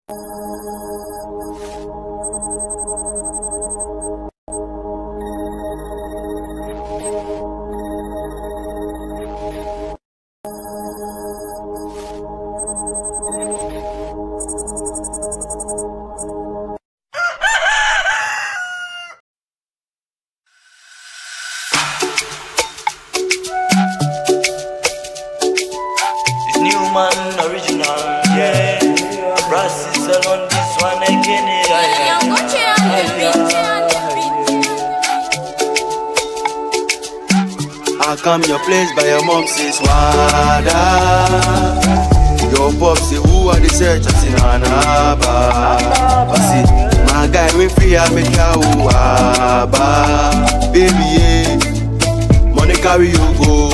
It's Newman original, yeah. Brass is on this one again, yeah. yeah. I come your place by your mom says Wada Your pop say who are the search I say Nanaba I say my guy we free I make ya Waba Baby yeah Money carry you go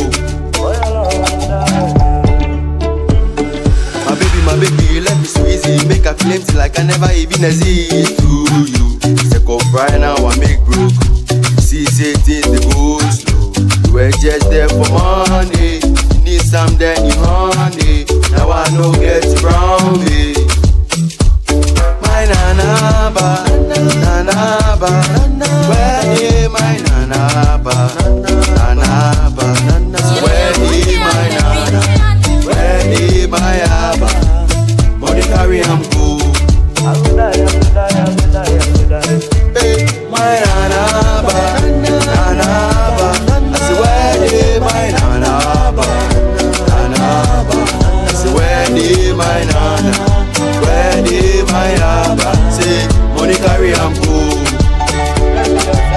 My baby my baby let me squeeze it Make a claim till like I never even exist to you Take off right now I make broke See say things they go slow You were just there for money You need some then you honey Now I know get around me My nanaba Nanaba Where is my nanaba Nanaba Where is my nana Where is my abba Money carry am go Hey, my nanaba, nanaba. I say where dey my nanaba, nanaba. I say where dey my nana, where dey my abba. Say money carry am go.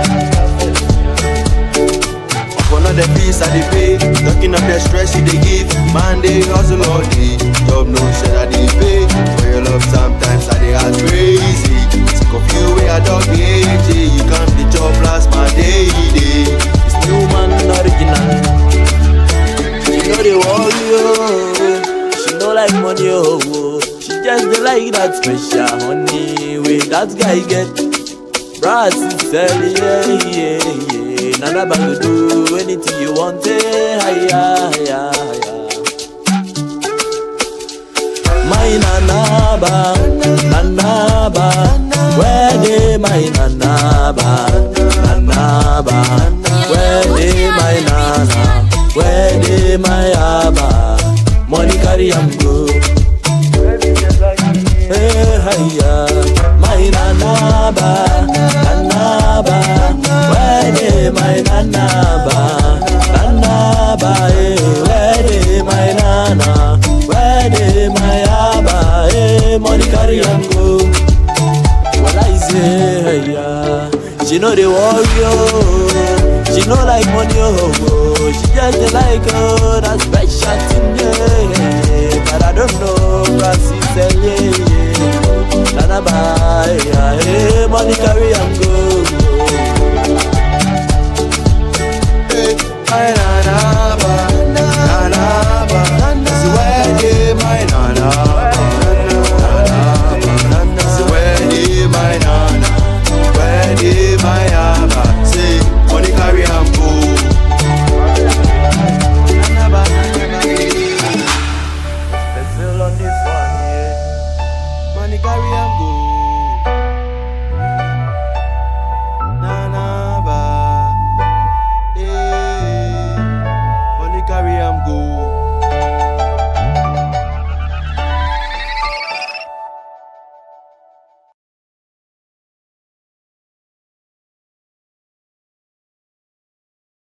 Upon all the fees I dey pay, talking of the stress you dey give. Man dey hustle all day, job no share I dey pay. For your love sometimes I dey act crazy. Sick of you way I dog AJ, you come the job last my day day. It's Newman original. She know the worry, oh. She know like money, oh. oh. She just dey like that special honey way that guy get. Brass is selling, yeah, yeah, yeah. Nana bang do anything you want, eh, higher, higher, higher. My nanaba, nanaba, where dey my nanaba, nanaba, where dey my nana, where dey my abba, money carry am go. Hey, hiya, my nanaba, nanaba, where dey my nanaba, nanaba, eh, where dey my nana, where dey my abba, eh, money carry am go. Well, I say, hiya, she know the warrior, she know like money, oh, oh, she just dey like oh, that special thing, yeah, but I don't know, Francis, yeah, yeah. Nana buy, yeah, hey, money carry am go.